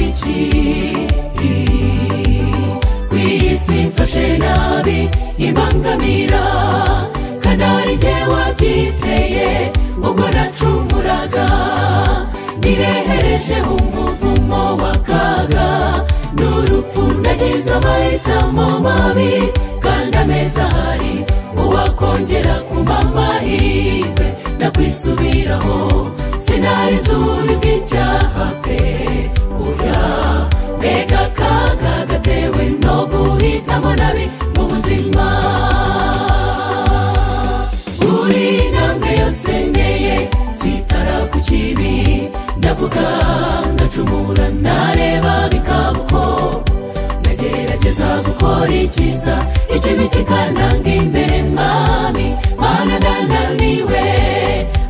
iki ku isi mfashe nabi ibangamira kanari jye wabyiteye ubwo nacumuraga nirehereje umuvumo w'akaga n'urupfu nagize amahitamo mabi kandi ameza ahari uwakongera kumpa amahirwe ndakwisubiraho sinari nzubi bw'icyaha pe oya mbega akaga gatewe no guhitamo nabi mu buzima buri ntambwe yose nteye sitara ku kibi ndavuga ndacumura nareba bikaba uko nagerageza gukora icyiza ikibi kikananga imbere mwami mana ndananiwe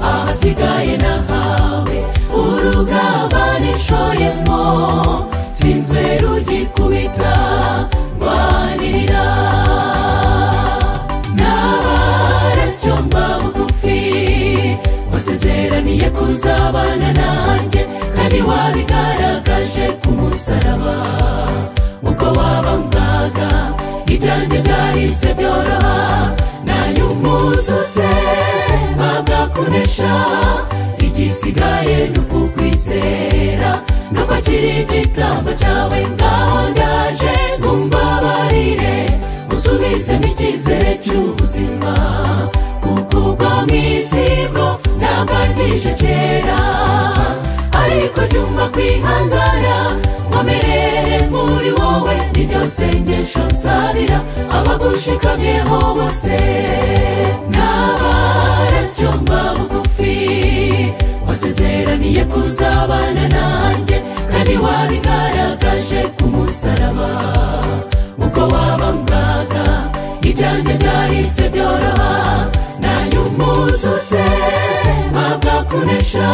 ahasigaye nahawe urugamba nishoyemo sinzwe rugikubita rwanirira n'abaracyomba bugufi wasezeraniye kuzabana nanjye kandi wabigaragaje ku musaraba uko wabangaga ibyanjye byahise byoroha nanyumuzutse mpabwa kunesha igisigaye ni ukukwizera no kwakira igitambo cyawe ngaho ndaje ngumbabarire usubizemo icyizere cy'ubuzima kuko ubwo mu isigo ntambangije kera ariko jyumva kwihangana nkomerere muri wowe niryo sengesho nsabira abagushikamyeho bose n'abaracyomba bugufi wasezeraniye kuzabana nanjye kandi wabigaragaje ku musaraba uko wabangaga ibyanjye byahise byoroha nanyumuzutse mpabwa kunesha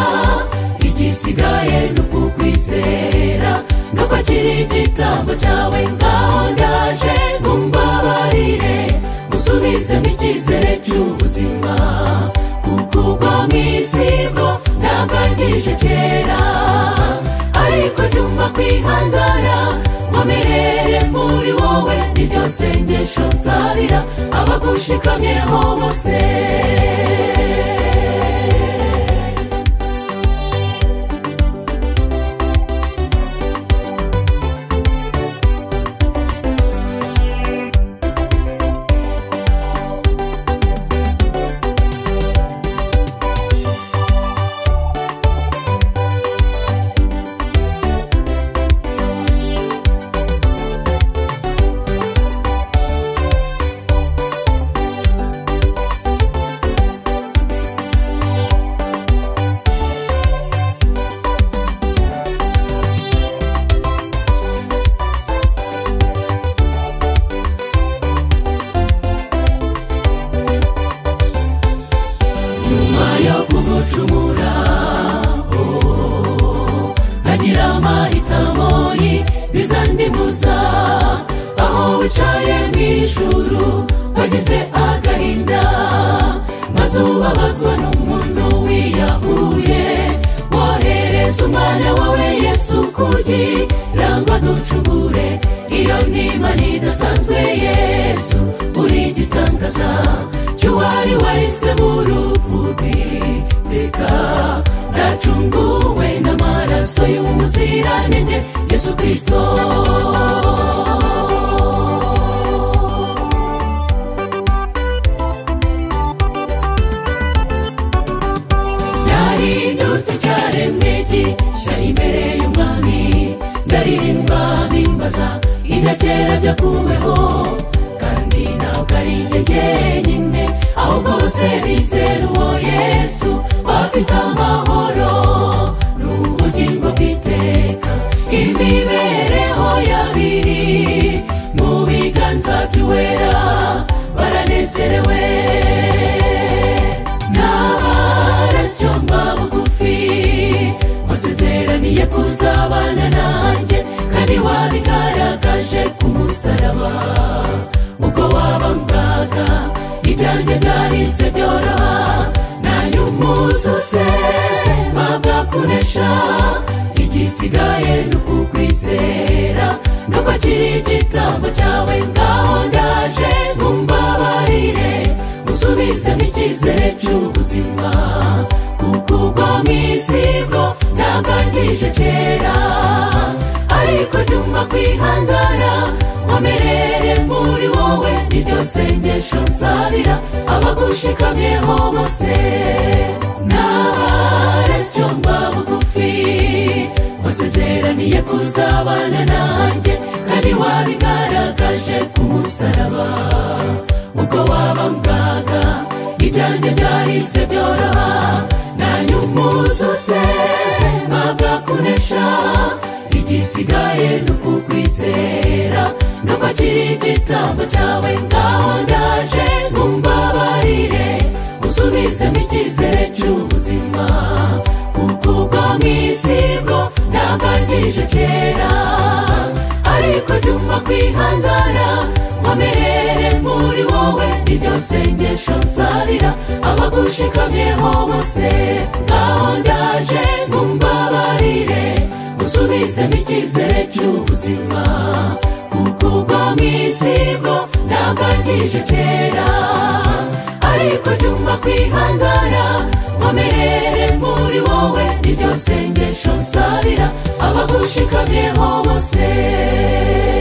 igisigaye ni ukukwizera no kwakira igitambo cyawe ngaho ndaje ngumbabarire usubizemo icyizere cy'ubuzima kuko ugwa mu isigo ntambangije kera ariko nyuma kwihangana nkomerere muri wowe niryo sengesho nsabira abagushikamyeho bose nyuma yo kugucumura oh, nkagira amahitamo y'ibizandimuza aho wicaye mu ijuru wagize agahinda maze ubabazwa n'umuntu wiyahuye wohereza umwana wawe yesu kugira ngo aducubure iyo n'imana idasanzwe yesu uri igitangaza cy'uwari wahise buruvubi teka ndacunguwe n'amaraso y'umuziranenge yesu kirisito nahindutse icyaremwe gishya imbere y'umwami ndaririmba nimbaza ibyakera byakuweho kandi ntabwo ari njye jyenyine ahubwo bose bizera uwo yesu bafite amahoro n'ubugingo bw'iteka imibereho y'abiri mu biganza by'uwera baranezerewe n'abaracyomba bugufi wasezeraniye kuzabana nanjye kandi wabigaragaje ku musaraba ubwo wabangaga ibyanjye byahise byoroha nanyumuzutse mpabwa kunesha igisigaye ni ukukwizera nuko kiri igitambo cyawe ngaho ndaje mumbabarire usubizemo icyizere cy'ubuzima kuko ubwo mwisigo ntagangije kera ariko nyuma kwihangana nkomerere muri wowe niryo sengesho nsabira abagushikamyeho bose n'abaracyo mba bugufi wasezeraniye kuzabana nanjye kandi wabigaragaje ku musaraba ubwo wabangaga ibyanjye byahise byoroha nanyumuzutse mpabwa kunesha igisigaye ni ukukwizera nuko kiri igitambo cyawe ngaho ndaje mumbabarire usubizemo icyizere cy'ubuzima kuko ubwo mwisigo ntabangije kera ariko nyuma kwihangana nkomerere muri wowe niryo sengesho nsabira abagushikamyeho bose ngaho ndaje mumbabarire usubizemo icyizere cy'ubuzima kuko ubwo mwisigo ntabangije kera ariko nyuma kwihangana nkomerere muri wowe niryo sengesho nsabira abagushikamyeho bose